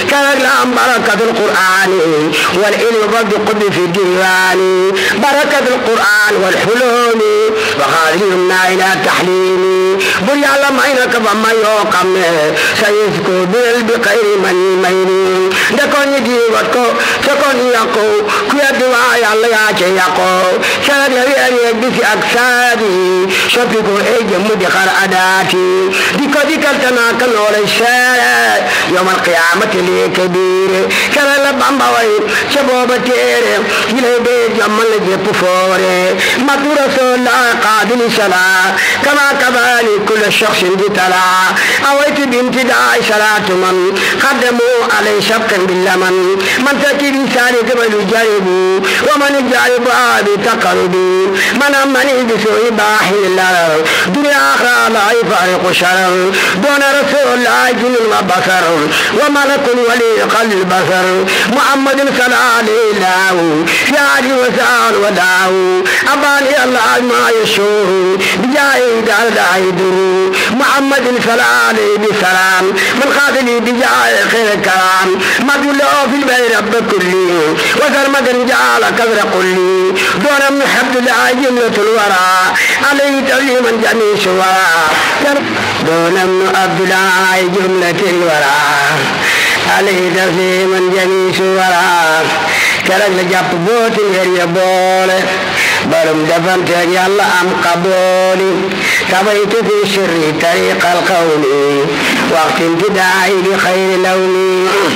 كانت لهم بركة القرآن والعلم والقد في الديوان بركة القرآن والحلول وخاذلنا إلى تحليل بل يعلم عينك فما يوقم سيسكو بل بخير من مين دكون يدي وكو سكون يقو كيا دوا يالله يا يقو شرد يري يجبس أكسادي شفيكو إيجي مدخر أداتي ديكو ديكو تناك نور الشارع يوم القيامة لي كبير كلا لبamba way شبوبة تيري يلي بيت لما لجيب فوري مدو رسول الله قادل صلاة كما كذلك كل شخص بتلا أويت بامتداء صلاة من قدموا عليه شبقا باللمن من تكي بسالك بالجرب ومن الجرب بتقرب من أمني بسوء باحي الله دنيا آخرى لا يفارق شرر دون رسول الله جن وبصر وملك ولي قلب البصر محمد صلى عليه الله في عدي وسال وداو أباني الله ما يشوه بجاي دار دايدو محمد صلى عليه بسلام من قاتل بجاي خير الكلام ما له في البيت رب كلي وزر مدن جعل كبر قلي دون من حبد الله جملة الورى عليه تسليما جميع شورى دون من عبد الله جملة الورى عليه تسليما جميع شورى keroog la jàpp booti ngir ya boole barum defanteeg yàlla am qabooli tabaytu fi sirri tariqa alqawli waqti imtidaayi bi xayri lawni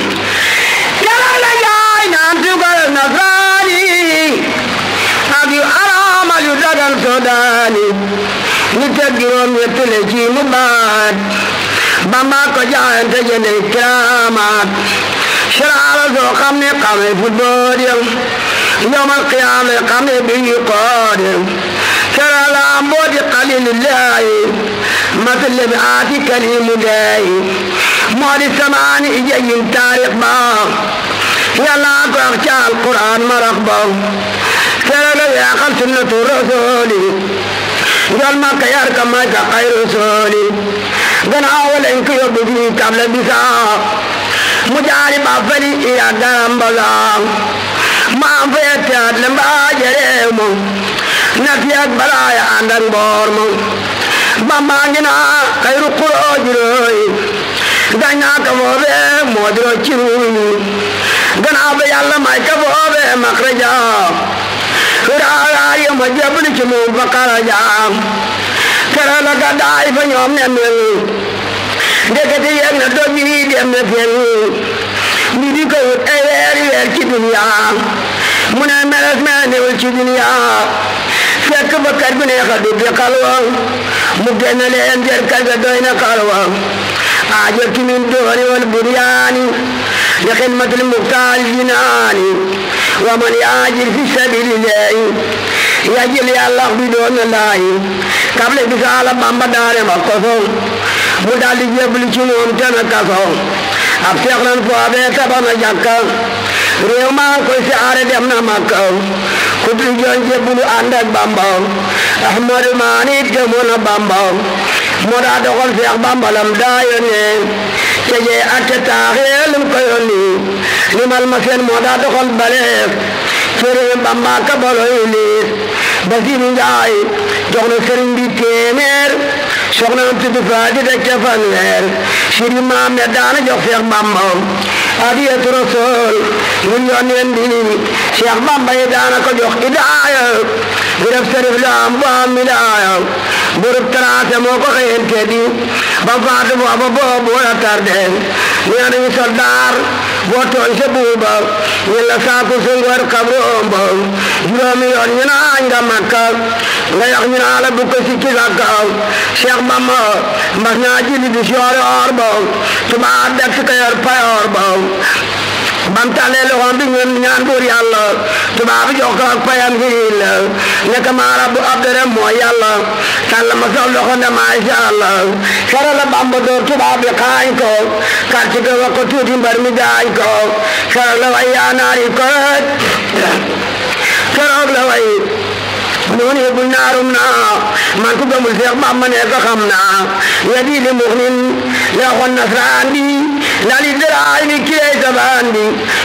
keroog la jaay naan tugal nasraani ak yu araamal yu dagan sodaani ni teg juróom ñett le ci mu baat bamba ko jaayante jënde kiraamaat siraala soo xam ne xame football yam yawmal qiyaama xam ne bi ñu kood siraala mbooti xalilillahi matal bi aati kalimullahi moo di samaani ijayin taarix ba yàlla ko wax ci alquran marax ba siraala yaaxal sunnatu rasuli jol makka yar ka may ka xayru sooli gannaaw lañ ko yóbbu fii table bisaa mu jaari ba fali iya garambala maam fa yetteat le mbaa jereew mo na fiyat balaaya ànd ak mboor mo bamba ngi naa kayru quroo jirooy gañ naa ka foofe moo diro ciruuy gannaaw ba yàlla may ka foofe makraja raaraar yo ma jebli ci moom fa karaja kera la ka daay fa ñoom ne mel ndekete yeg na doj yi dem na fen ñu di ko wut ay weer weer ci dunya mu ne meles mel newul ci dunya fekk ba kër bi neex a dugg xalwa mu génn leen jër kër ga doy na xalwa aajo ki min dooni wal buryaani li xidmatil muxtaar jinaani wa man yaajir fi sabilillahi yajil yàlla bi doon laayi kable bisaala bamba daare ma koso mu daldi jébbalu ci moom tena kaso ab seex lan foofee tabax na jàkka réew maa koy siyaare dem na makka ku dul joon jébbalu ànd ak bamba ahmadu maani gëmoon na bamba moo daa doxal seex bamba lam daa yónnee ca jee atte taaxee lim ko yónni limal ma seen moo daa doxal baleef sëriñ bamba ka baloy liis basiru njaay jox na sëriñ bi téeméer soxna am tudd faati de ca fanweer siri maam ne daana jox Seex Bamba adiyatu rasul ñu yónneen bi Seex Bamba yi daana ko jox idaaya bi def sërif la am bu am midaaya burub tracé moo ko xëyante di ba faatu booba boobu wala tarde nee nañu soldaar boo tooñ sa buuba ñu la saaku sungor kabroom ba juróomi yoon ñu naañ nga makka nga yax ñu naa la bu ko sikki sakka Cheikh Bamba mbas naa julli di soore or ba tubaab dekk ka yor payoor ba bam tàllee loxoom bi ñun ñaan buur yàlla tubaab jox ko ak payam gi la nekk maa rabbu abdere mooy yàlla tàll ma sox loxo ne maa insha allah sara la bamba door tubaab bi xaañ ko karti ko wax ko tuuti mbar mi gaañ ko sara la way yaa naari ko keroog la way noonu yëgul naarum naa man ku gëmul Seex Bamba ne ko xam naa yadi li muxnin la xon nasraan bi lali daraay bi kilay sa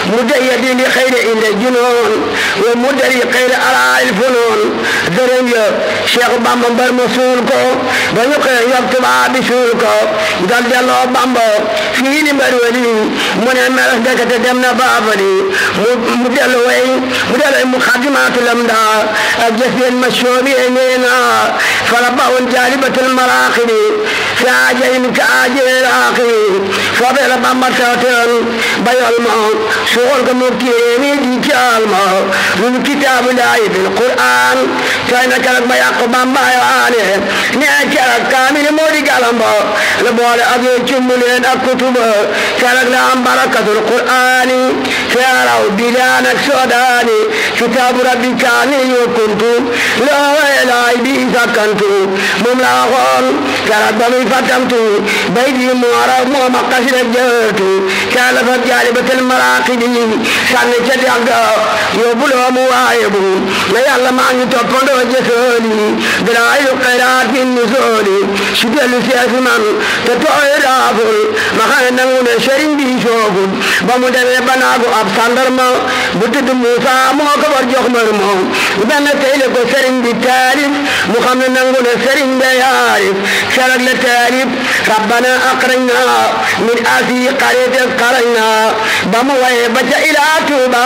مديد لخير إلى الجنون ومدري خير على الفنون درم يا شيخ بامبا بر مسولكو بنيو خير يكتب بسولكو دل دلو بامبا في نمبر ولي من المرس دكت دمنا بابلي مدل وي مدل مخدمات الأمدا الجسد المشهور إنينا فرباه جالبة المراقب في عجل كعجل الآخر فضل بامبا ساتن بيالما شغل كمبتيني دي كالما من كتاب الله في القرآن كان كلك بياق بامبا يواني نعكلك كامل موري كالما لبوال أبي جملين الكتب كلك لهم بركة القرآن فيروا بلانك سوداني كتاب ربي كان يكنت لا إله بي سكنت مملاغون كلك بمي فتمت بيدي موارا موما قصر الجهت كالفت جالبة المراقب sànni ca dex ga yóbbuloo mu waaye bu na yàlla maa ngi toppandoo jësooli dalaayu xayraat min nusooli su dellu seesi man te tooy raaful ma xam ne nangu ne sëriñ bi soogul ba mu demee ba naagu ab sandarma bu tudd Muusa moo ko war jox mër moom benn tey la ko sëriñ bi taalif mu xam ne nangu ne sëriñ be yaarif keroog la taalif rabbana aqrajna min asi qaryati qarajna ba mu waye ba ca ilaa توبا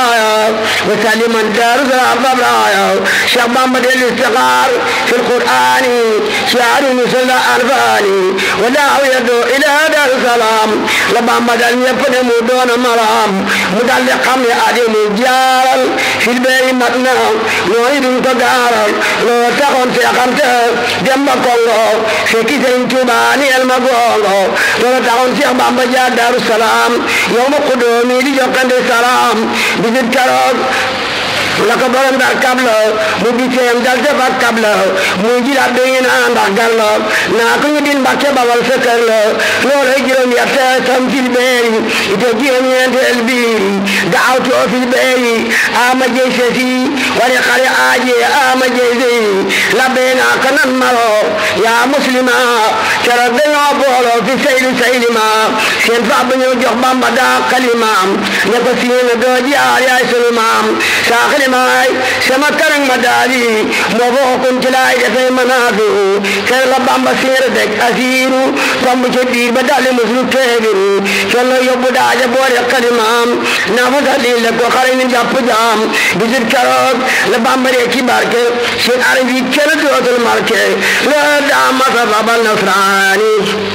وسلم دار الضبرايا شيخ محمد الاستغار في القرآن شعر مثل أنفاني ولا يدعو إلى دار السلام لما مدى يفنم دون مرام مدلقا يأدم جارا في البيت متنا نريد تجارا لو تكون سيقمت جنب كونغو في كيسين توباني المقونغو لو تكون سيقمت دار السلام يوم قدومي لجوكند السلام bisit keroog la ko borom ndax kab la mu biseem dal te fa kab la muy jilaat bi ngi naa ndax gar la naa ko ñu din mbàkke babal sa kër la loolay juróom yette sam fil beeri ite juróom ñeenteel biiri daawtu o fil beeri ama jey sesi wari xari aaje ama jey sey labbe naa ko nan maro yaa muslima keroog dañoo booloo fi sayli saylima seen fa ba ñëw jox bamba daa kalimaam ne ko siina doo jaar yaay sunu maam saaxili maay sama karang ma daali moo foo kun ci laay defee manaafi kër la bamba séer dek asiiru tomb ci biir ba dalli muslu teebiru kër la yóbbu daaja boole kalimaam naa fa dalli la ko xare ni jàpp jaam bisit keroog la bamba ree ki barke seen arab yi kenn dootul marke la daa masa babal nasraani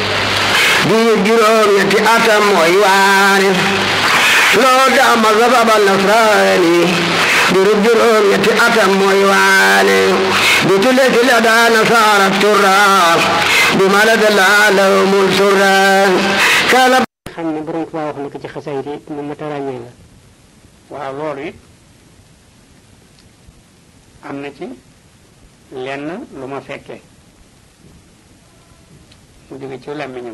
bii juróom ñetti atam mooy waane loo daa masa babal nasraani diru juróom ñetti atam mooy waane bi tule si la daa nasaara turra bi ma la da laa lawmul surra kala xam ne borom Tuubaa wax na ko ci xasayid yi mu mat a ràññee la waaw loolu it am na ci lenn lu ma fekkee mu jóge ci làmmiñam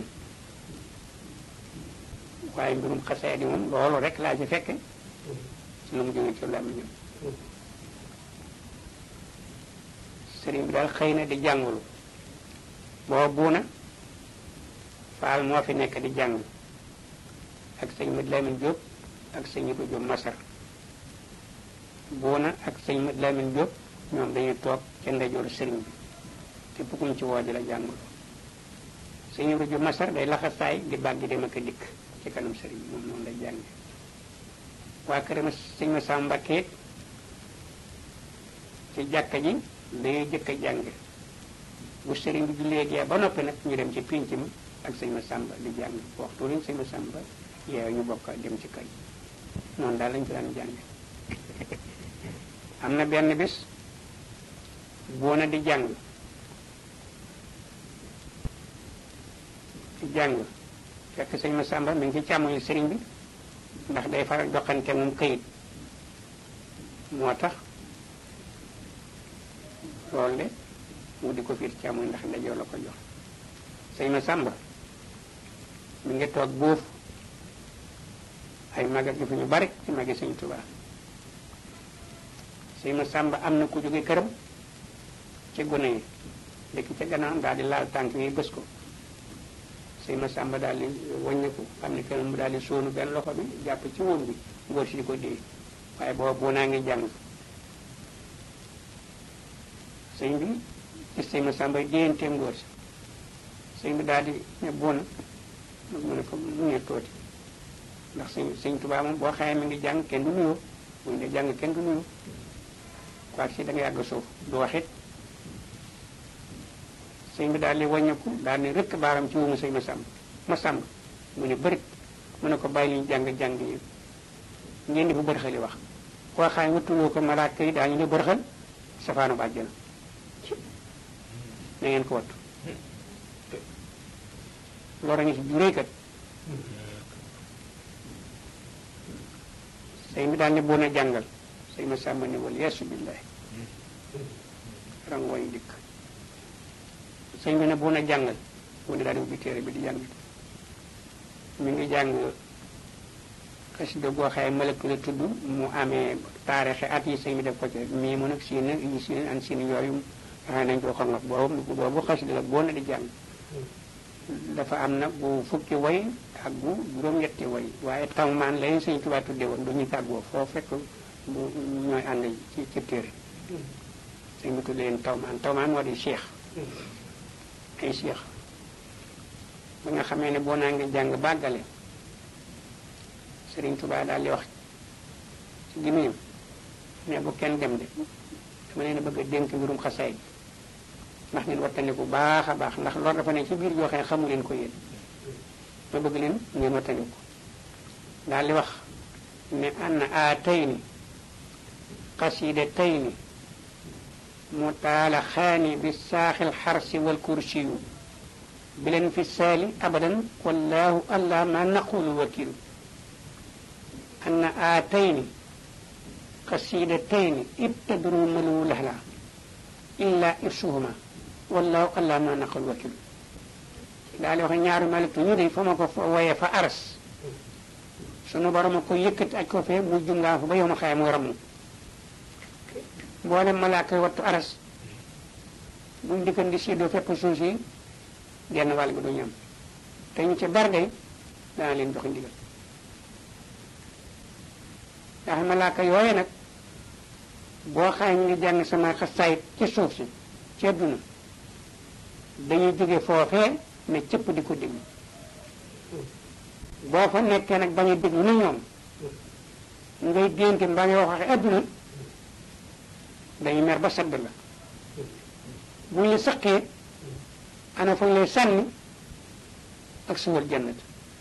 waaye mbirum xasayid yi moom loolu rek laa ci fekke ci lu mu jóge ci làmmiñam sëriñ bi daal xëy na di jàngulu boo buuna faal moo fi nekk di jàng ak sëñ Mad Lamin Jóob ak sëñ Ibu Jóob Masar buuna ak sëñ Mad Lamin Jóob ñoom dañuy toog ca ndeyjooru sëriñ bi te bugguñ ci woo di la jàngulu sëñ Ibu Jóob Masar day laxasaay di bàggi dem ak a dikk ci kanam sëriñ bi moom noonu lay jànge waa këram sëñ ma Sam Mbakke ci jàkka ji day jëkk a jàng bu sëriñ bi jullee gee ba noppi nag ñu dem ci pinc mi ak sëñ ma sàmba di jàng waxtu lañ sëñ ma sàmba yeew ñu bokk dem ci kay noonu daal lañ fi daan jàng am na benn bis boona di jàng di jàng fekk sëñ ma sàmba mi ngi ci càmmoñu sëriñ bi ndax day faral joxante moom këyit moo tax loolu de mu di ko fiir càmmoñ ndax ndajoo la ko jox sëñ ma sàmba mi ngi toog buuf ay magat yu fi ñu bari ci magi sëñ Tuubaa sëñ ma sàmba am na ku jóge këram ci gune yi dëkk ca gannaaw daal di laal tànk yi bës ko sëñ ma sàmba daal di wàññiku xam ne kenn mu daal di sóonu benn loxo bi jàpp ci woon bi ngóor si di ko dee waaye booba boo naa ngi jàng sëñ bi gis sëñ ma sàmba déyanteem ngóor si sëñ bi daal di ne boona mu ne ko mu ne tooti ndax sëñ sëñ Tuubaa moom boo xamee mi ngi jàng kenn du nuyoo bu ñu dee jàng kenn du nuyoo quoi si da nga yàgg suuf du wax it sëñ bi daal di wàññeeku daal di rëkk baaram ci wumu sëñ ma sàmb ma sàmb mu ne bërit mu ne ko bàyyi li ñu jàng jàng yi ngeen di bu bërxali wax koo xam ne wuttuloo ko malaaka yi daañu ne bërxal safaanu bàjjana na ngeen ko wattu loolu ngi si juree kat sëñ bi daal ne boo na jàngal sëñ ma sàmba ne wal yeesu billahi rangooñ dikk sëñ bi ne boo na jàngal mu ne daal di ubbi téere bi di jàng mi ngi jàng xasida goo xaye malëkk la tudd mu amee taarixe at yi sëñ bi def ko ci mii mu nag siin nag yi siin an siin yooyu waxee nañ ko xongat boobu boobu xasida la boo na di jàng dafa am nag bu fukki way ak bu juróom-ñetti way waaye tawmaan lañ sëñ Tuubaa tudde woon du ñu tàggoo foo fekk bu ñooy ànd ci ci téere sëñ bi tudde leen tawmaan tawmaan moo di cheikh ay cheikh ba nga xamee ne boo naa ngi jàng bàggale sëriñ Tuubaa daal di wax ci gémmiñam ne bu kenn dem de dama leen a bëgg a dénk mbirum xasaay bi ndax ngeen wattandiku bu baax a baax ndax loolu dafa ne ci biir joo xam ne xamu leen ko yéen ma bëgg leen ngeen wattandiku daal di wax ne an aatayni qasidataini mutaalaxaani bi saaxil xarsi wal kursiyu bileen fi saali abadan wallahu allah ma naqulu wakilu an aatayni qasidataini ibtadru malu lahla illa irsuhuma wallahu allah ma naqul wakil daal di wax ñaari malik ñu de fa ma ko woyee fa aras sunu borom a ko yëkkati aj ko fee mu jungaa fa ba yow ma xaye muy ramu mboolem malaaka wattu aras buñ dikkan di séddoo fépp suuf si genn wàll gi du ñam te ñu ci bar day dana leen jox ndigal ndax malaaka yooye nag boo xaye ñu ngi jàng sama xasaayit ci suuf si ci àdduna dañuy jóge foofee ne cëpp di ko déglu boo fa nekkee nag bañ a déglu na ñoom ngay dénte mbaa ngay wax waxe àdduna dañuy mer ba sedd la buñ la sëqee ana fañ lay sànni ak suwal jannat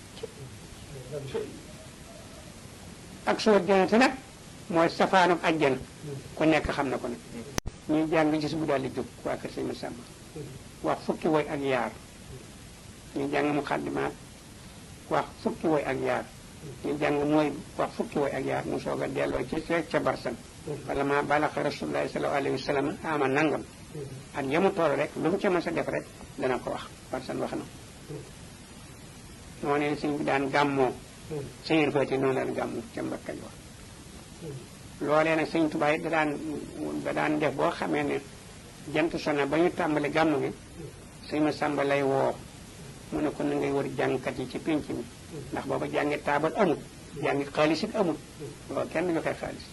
ak suwal jannat nag mooy safaanam ajjana ku nekk xam na ko nag ñuy jàng gis bu daal di jóg waa kër sëñ Masamba wax fukki woy ak yaar ñu jàng mu xaddimaat wax fukki woy ak yaar ñu jàng mooy wax fukki woy ak yaar mu soog a delloo ci ca barsan wala ma balaxa rasulullahi sallallahu alayhi wa sallam ama nangam ak yamu toll rek lu mu ca mës a def rek dana ko wax barsan wax na moo ne sëñ bi daan gàmmoo sëñeen fati noonu daan gàmmoo ca Mbakka wax loolee nag sëñ Tuubaa da daan da daan def boo xamee ne jant sona ba ñu tàmbali gàmm gi sëñ ma sàmba lay woo mu ne ko na ngay war jàngkat yi ci pénc mi ndax booba jàngi taabal amul jàngi xaalis it amul loolu kenn joxe xaalis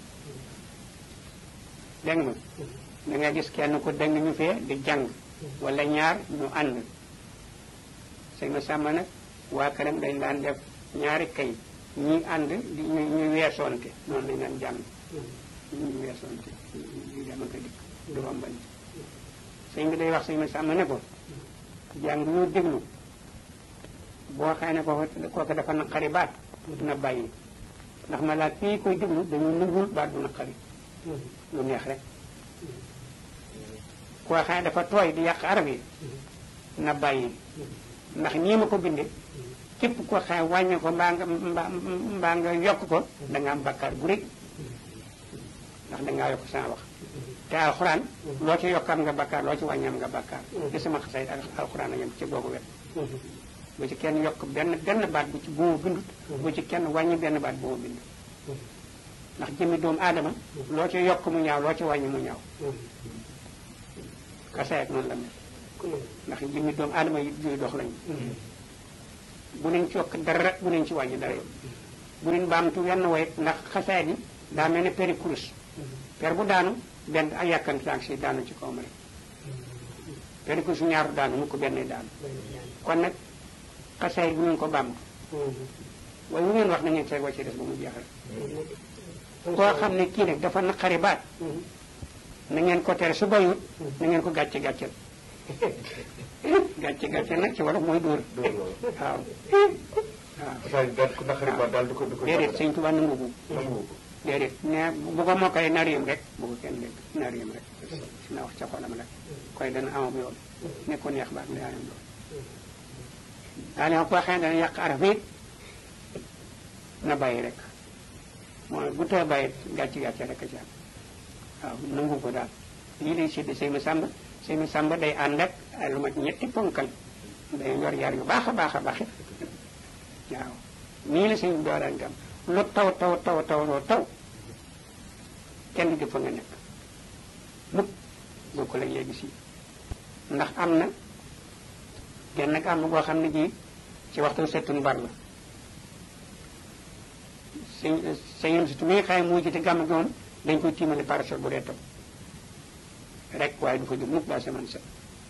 dégg nga da nga gis kenn ko dëng ñu fee di jàng wala ñaar ñu ànd sëñ ma sàmba nag waa këram dañ daan def ñaari kay ñi ànd di ñu ñu weesoonte noonu lañ daan jàng ñu weesoonte di dem ak a dikk du rombante sëñ bi day wax sëñ ma sàmm ne ko jàng ñu déglu boo xëy ne ko kooku dafa naqari baat na bàyyi ndax ma laaj fii koy déglu dañu nungul baat bu naqari lu neex rek koo xëy ne dafa tooy di yàq arab yi na bàyyi ndax nii ma ko binde képp ko xëy wàññi ko mbaa nga mbaa nga yokk ko da nga am bakkaar bu rëy ndax dangaa yokk sama wax te alxuraan loo ci yokk am nga bakkaar loo ci wàññi am nga bakkaar ci sama xasay ak alxuraan a yem ci googu wet bu ci kenn yokk benn benn baat bu ci bu ma bindut bu ci kenn wàññi benn baat bu ma bind ndax jëmmi doomu aadama loo ci yokk mu ñaaw loo ci wàññi mu ñaaw xasay ak noonu la mel ndax jëmmi doomu aadama yi juy dox lañu bu leen ci yokk dara bu leen ci wàññi dara bu leen baamtu wenn woy ndax xasaay bi daa mel ne peri kurus per bu daanu benn ak yàkkanti ak si daanu ci kawam rek peri kurus ñaaru daanu mu ko benn daanu kon nag xasaay bu leen ko baamtu waaye lu ngeen wax na ngeen seeg wàcce des ba mu jeex rek koo xam ne kii nag dafa naqari baat na ngeen ko tere su bayut na ngeen ko gàcce gàccel gàcce gàccel nag ci wolof mooy dóor waaw waaw xasaay daal ku naqari ba daal di ko di ko déedéet sëñ Tuubaa nangu bu nangu ko déedéet ne bu ko mokkale nar yëm rek bu ko kenn dégg nar yëm rek na wax ca xolam rek koy dana amam yoon ne ko neex baax daa yam loolu daal ma ko waxee dana yàq araf it na bàyyi rek mooy bu tee bàyyi gàcce gàcce rek a ci am waaw nangu ko daal lii lay sédd sëy ma sàmba sëy ma sàmba day ànd ak lu mat ñetti ponkal day yor yar yu baax a baax a baax it waaw nii la sëñ dooraan gam lu taw taw taw taw loo taw kenn du fa nga nekk mukk boo ko la léegi si ndax am na genn nag am na boo xam ne ji ci waxtu settun bar la sëñ sëñam si tu mi xaye moo jite gàmm gi moom dañ koy tiimale parasol bu dee taw rek waaye du fa jóg mukk daa seman set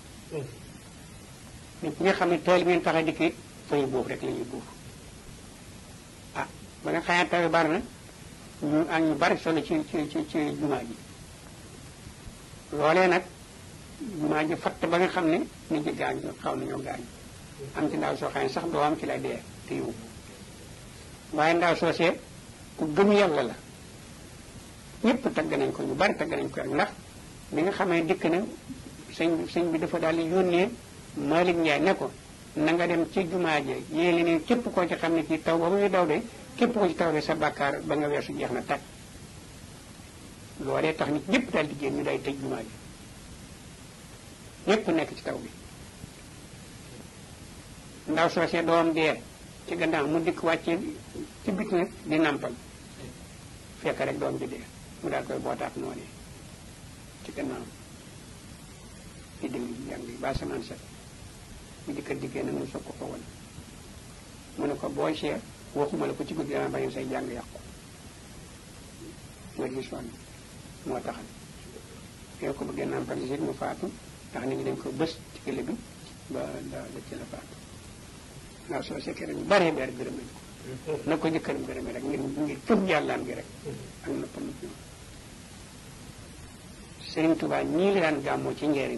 nit ñi nga xam ne teel bi ngeen tax a dikk fa ñu buuf rek la ñuy buuf ah ba nga xamee taw bari na ñu ak ñu bari solo ci ci ci ci jumaa ji loolee nag jumaa ji fatt ba nga xam ne nit ñi gaañ xaw nañoo gaañ am ci ndaw soo xam ne sax doo am ci la dee te yow waaye ndaw soosee ku gëm yàlla la ñëpp tagg nañ ko ñu bari tagg nañ ko rek ndax bi nga xamee dikk na sëñ sëñ bi dafa daal di yónnee Malick Ndiaye ne ko na nga dem ci jumaa ji yéeli ne képp koo ci xam ne kii taw ba muy daw de képp ko ci taw de sa bàkkaar ba nga weesu jeex na tàkk loolee tax nit ñëpp daal di génn ñu day tëj jumaa ji ñëpp nekk ci taw bi ndaw soosee doom dee ci gannaaw mu dikk wàcce ci bit nag di nampal fekk rek doom ji dee mu daal koy bootaat noonu ci gannaaw di déglu jàng yi ba samaan set mu dikkat diggée nag mu soog ko ko won mu ne ko booy seet waxuma la ko ci guddi dama bañ say jàng yàqu nga gis woon moo taxal yow ko bëggee nampal si mu faatu ndax nit ñi dañ ko bës ci kële bi ba da da ci la faatu ndaw soo sekkee rek ñu baree beer gërëm nañ ko na ko jëkkëram gërëmee rek ngir ngir gëm yàllaam gi rek ak noppam ak ñoom Sëriñ Tuubaa ñii la daan gàmmoo ci njëriñ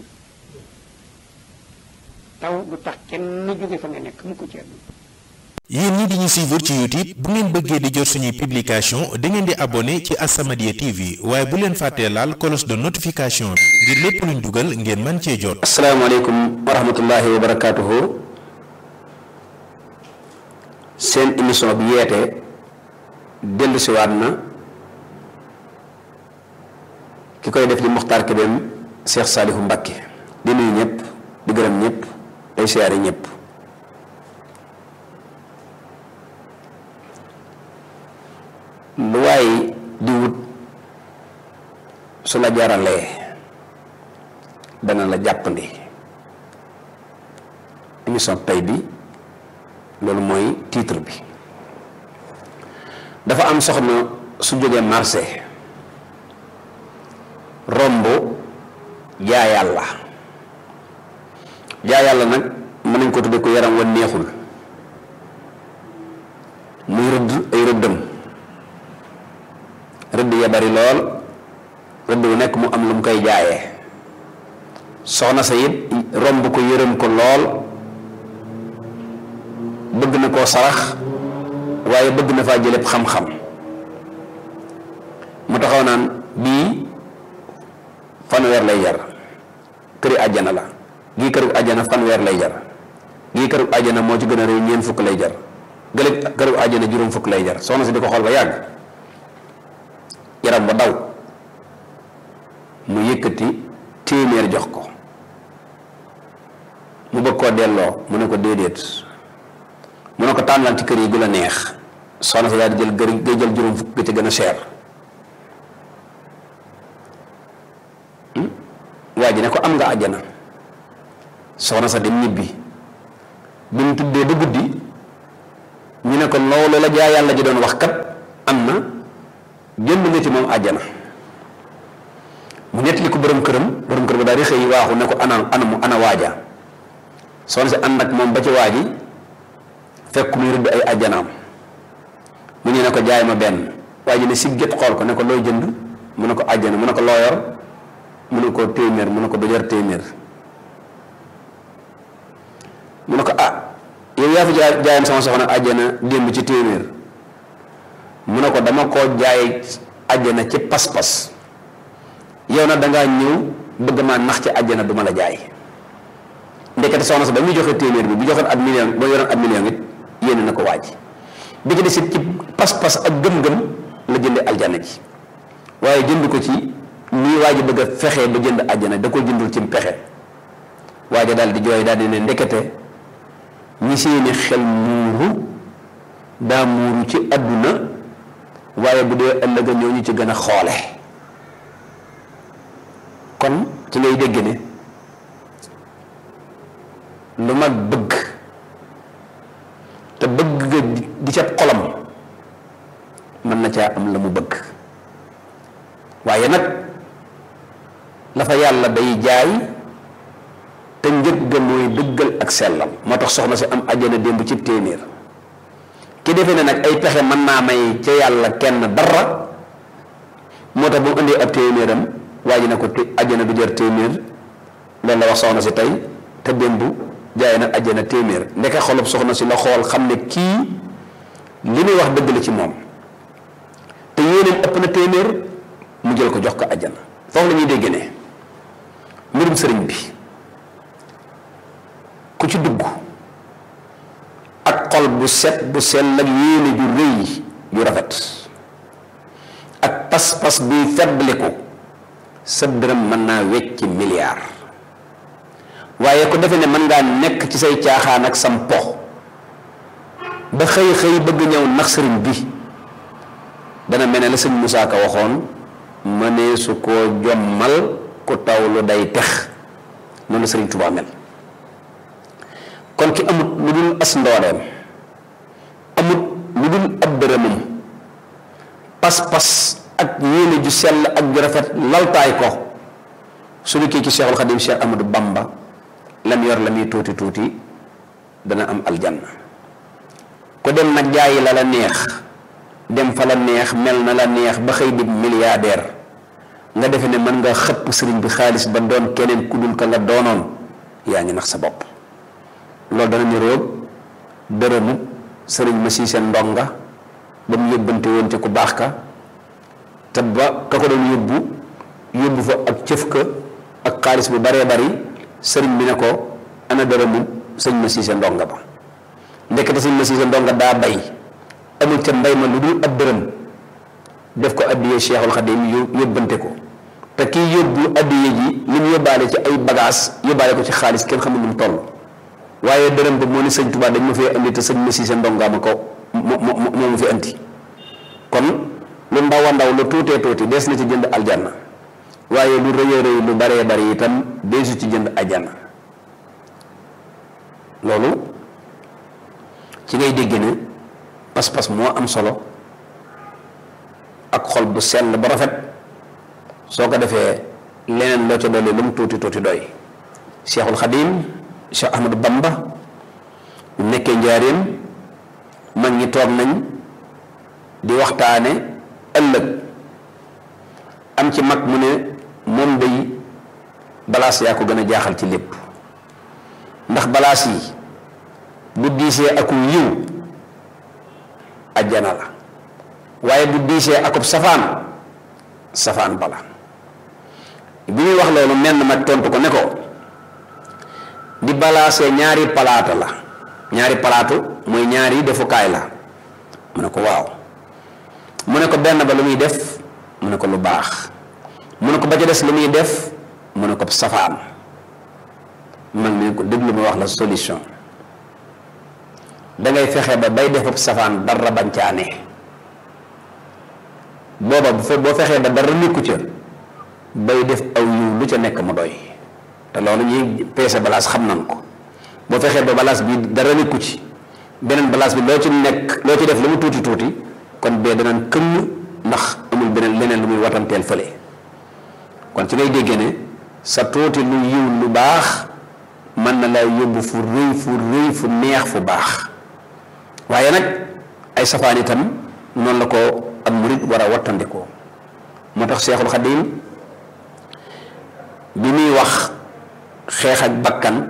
taw du tax kenn jóge fa nga nekk mu ko ci àdduna yéen ñi di ñu suivre ci YouTube bu ngeen bëggee di jot suñuy publication da ngeen di abonné ci As-Samadiyya TV waaye bu leen fàttee laal cloche de notification bi ngir lépp luñ dugal ngeen mën cee jot. asalaamaaleykum wa rahmatullahi wa barakaatuhu seen émission bi yeete dellu siwaat na ki koy def di Muxtaar Kébem Cheikh Saalihu Mbakke di nuyu ñëpp di gërëm ñëpp day siyaare ñëpp lu waay di wut su la jaralee dana la jàppandi émission tey bi loolu mooy titre bi dafa am soxna su jógee marché romb jaa yàlla jaa yàlla nag mën nañ ko tudde ko yaram wa neexul muy rëdd ay rëddam rëdd ya bari lool rëdd bu nekk mu am lu mu koy jaayee soxna sa it romb ko yërëm ko lool bëgg na koo sarax waaye bëgg na faa jëléb xam-xam mu taxaw naan bii fanweer lay jar këri àjjana la gii këru àjjana fanweer lay jar gii këru àjjana moo ci gën a réew ñeent fukk lay jar gële këru àjjana juróom fukk lay jar soxna si di ko xool ba yàgg yaram ba daw mu yëkkati téeméer jox ko mu bëgg koo delloo mu ne ko déedéet mu ne ko tànnal ci kër yi gu la neex soxna si daal di jël gër ngay jël juróom fukk ga ci gën a cher waa ji ne ko am nga àjjana soxna sa dem ñibbi bi mu tuddee ba guddi ñu ne ko loolu la jaay yàlla ji doon wax kat am na jënd nga ci moom àjjana mu nettali ko borom këram borom kër ba daal di xëy waaxu ne ko ana ana mu ana waaja soxna si ànd ak moom ba ci waaji fekk muy rëdd ay àjjanaam mu ñu ne ko jaay ma benn waa ji ne si gét xool ko ne ko looy jënd mu ne ko àjjana mu ne ko loo yor mu ne ko téeméer mu ne ko du jar téeméer mu ne ko ah yow yaa fi jaay jaayam sama soxna àjjana démb ci téeméer mu ne ko dama koo jaay àjjana ci pas-pas yow nag dangaa ñëw bëgg maa nax ci àjjana du ma la jaay ndekete soxna sa ba muy joxe téeméer bi bu joxoon ab million ba yoroon ab million it yéene na ko waaj bi ci desit ci pas-pas ak gëm-gëm la jënde aljana ji waaye jënd ko ci nii waa ji bëgg a fexe ba jënd àjjana da ko jëndul ci pexe waa ji daal di jooy daal di ne ndekete ñi seeni xel muuru daa muuru ci àdduna waaye bu dee ëllëg ñoo ñu ci gën a xoole kon ci ngay dégg ne lu mag bëgg te bëgg nga di ca xolam mën na caa am la mu bëgg waaye nag la fa yàlla day jaay te njëg ga mooy dëggal ak sellam moo tax soxna si am àjjana démb ci téeméer ki defee ne nag ay pexe mën naa may ca yàlla kenn dara moo tax bu mu indee ab téeméeram waa ji ne ko àjjana du jar téeméer loolu la wax soxna si tey te démb jaay na àjjana téeméer ndeke xolub soxna si la xool xam ne kii li muy wax dëgg la ci moom te yéeneen ëpp na téeméer mu jël ko jox ko àjjana foofu la ñuy dégg ne mbirum sëriñ bi ku ci dugg ak xol bu set bu sell ak yéene ju rëy ju rafet ak pas-pas buy feddliku sa dërëm mën naa wecci milliard waaye ku defe ne mën ngaa nekk ci say caaxaan ak sam pox ba xëy xëy bëgg ñëw nax sëriñ bi dana mel ne la sëñ Moussa Ka waxoon mënee su koo jommal ku taw lu day tex noonu la sëriñ Tuubaa mel kon ki amut lu dul as ndooleem amut lu dul ab dërëmam pas-pas ak yéene ju sell ak ju rafet laltaay ko su ñu kii ci Cheikhul Khadim Cheikh Amadou Bamba lam yor la muy tuuti tuuti dana am aljanna ku dem nag jaayi la la neex dem fa la neex mel na la neex ba xëy di milliardaire nga defe ne mën nga xëpp sëriñ bi xaalis ba doon keneen ku dul ka nga doonoon yaa ngi nax sa bopp loolu dana ñu roog dërëmu sëriñ ma sii seen ndonga ba mu yóbbante woon ci ku baax ka te ba ka ko doon yóbbu yóbbu fa ak cëf ka ak xaalis bu baree bari sëriñ bi ne ko ana dërëmu sëñ ma sii seen ndonga ba ndekete sëñ ma sii seen ndonga daa bay amul ca mbay ma lu dul ab dërëm def ko addiyee Cheikhul Khadim yóbbante ko te kii yóbbu addiyee ji li mu yóbbaale ci ay bagage yóbbaale ko ci xaalis kenn xamul nu mu toll waaye dërëm ba moo ne sëñ Tuubaa dañ ma fee andi te sëñ ma siise ndongaa ma ko moo moo moo ma fi andi kon lu ndaw a ndaw lu tuutee tuuti des na ci jënd aljanna waaye lu rëy a rëy lu baree bari itam deesu ci jënd aljanna loolu ci ngay dégg ne pas-pas moo am solo ak xol bu sell ba rafet soo ko defee leneen loo ca dolli lu mu tuuti tuuti doy Cheikhul Khadim Cheikh Ahmadou Bamba bu nekkee njaareem mag ñi toog nañ di waxtaane ëllëg am ci mag mu ne moom day balaas yaa ko gën a jaaxal ci lépp ndax balaas yi bu diisee aku yiw ajjana la waaye bu diisee akub safaan safaan bala bi muy wax loolu menn mag tontu ko ne ko di balaasee ñaari palaata la ñaari palaatu mooy ñaari defukaay la mu ne ko waaw mu ne ko benn ba lu muy def mu ne ko lu baax mu ne ko ba ca des lu muy def mu ne ko safaan man mi ko déglu ma wax la solution dangay fexe ba bay def safaan dara bañ caa ne booba bu fe boo fexee ba dara nekku ca bay def aw yiw lu ca nekk mu doy te loolu ñuy peese balaas xam nan ko boo fexee ba balaas bi dara nekku ci beneen balance bi loo ci nekk loo ci def lu mu tuuti tuuti kon bee danaan këmm ndax amul beneen leneen lu muy watanteel fële kon ci ngay déggee ne sa tuuti lu yiw lu baax mën na lay yóbbu fu rëy fu rëy fu neex fu baax waaye nag ay safaan itam noonu la ko ak murit war a wattandikoo moo tax Seexul Xadiim bi muy wax xeex ak bakkan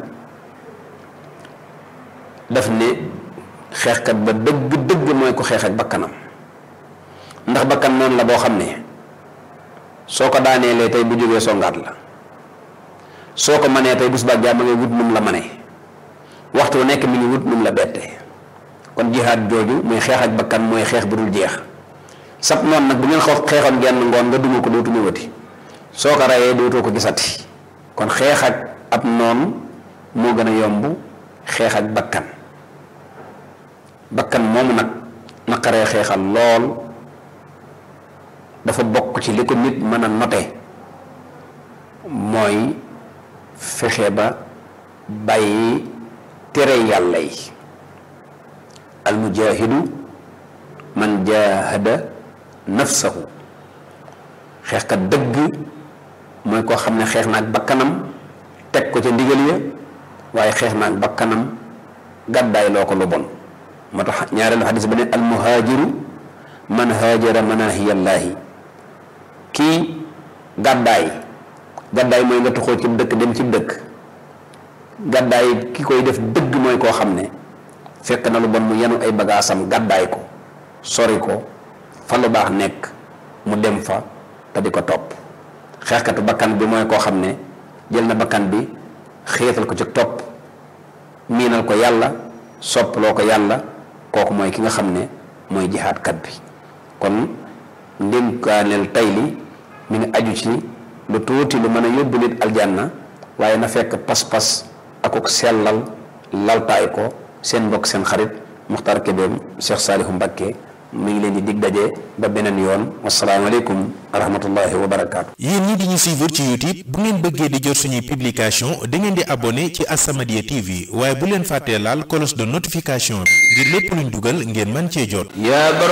daf ne xeexkat ba dëgg dëgg mooy ko xeex ak bakkanam ndax bakkan noonu la boo xam ne soo ko daaneelee tey bu jógee songaat la soo ko manee tey bés ba jàmm ngay wut num la manee waxtu wu nekk mi ngi wut num la bette kon jihaad jooju muy xeex ak bakkan mooy xeex bu dul jeex sab noonu nag bu ngeen xaw xeexoon genn ngoon nga duma ko dootu ñëwati soo ko rayee dootoo ko gisati kon xeex ak ab noon moo gën a yomb xeex ak bakkan bakkan moomu nag naqaree xeexal lool dafa bokk ci li ko nit mën a note mooy fexe ba bàyyi tere yàlla yi almujaahidu man jaahada nafsahu xeexkat dëgg mooy koo xam ne xeex na ak bakkanam teg ko ca ndigal ya waaye xeex na ak bakkanam gàddaay loo ko lu bon moo tax ñaareelu xadis ba ne almuhaajiru man haajara manahiyallaahi kii gàddaay gàddaay mooy nga tuxoo ci dëkk dem ci dëkk gàddaay ki koy def dëgg mooy koo xam ne fekk na lu bon mu yenu ay bagaasam gàddaay ko sori ko fa lu baax nekk mu dem fa te di ko topp xeexkatu bakkan bi mooy koo xam ne jël na bakkan bi xeetal ko ci topp miinal ko yàlla soppaloo ko yàlla kooku mooy ki nga xam ne mooy jihaadkat bi kon ndénkaaneel tay li mi ngi aju ci lu tuuti lu mën a yóbbu nit aljanna waaye na fekk pas-pas akuk sellal laltaay ko seen mbokk seen xarit Muxtaar Kébéem Cheikh Saalihu Mbakke mi ngi leen di dig daje ba beneen yoon wasalaamaaleykum wa rahmatullahi wa barakaatu. yéen ñi di ñu suivre ci YouTube bu ngeen bëggee di jot suñuy publication da ngeen di abonné ci As-Samadiyya TV waaye bu leen fàttee laal cloche de notification bi ngir lépp luñ dugal ngeen mën cee jot. yaa